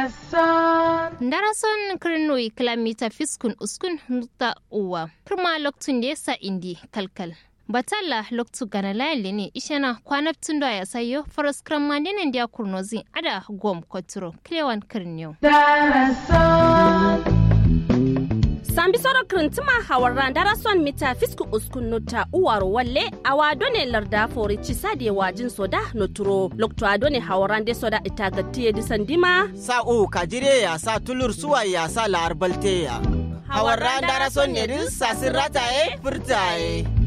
Darason kirnoi kilomita fiskun uskun nuta uwa. Kirma loktun da yasa indi kalkal. Batalla loktu gana layali ne ishana kwanaptun da ya sayo faras kran mandinin da kurnozi ada gom koturo kilewan kirniyo. sambi soro kirintima hawarran darason mita fisku uskun nota uwaro walle awa done larda fori cisade wajin soda noturo lokto adone hawarran de soda itagatiye disandima sa u kajire ya sa tulur suwa ya sa la'ar balte ya hawarran darason ne din sasin rataye furtaye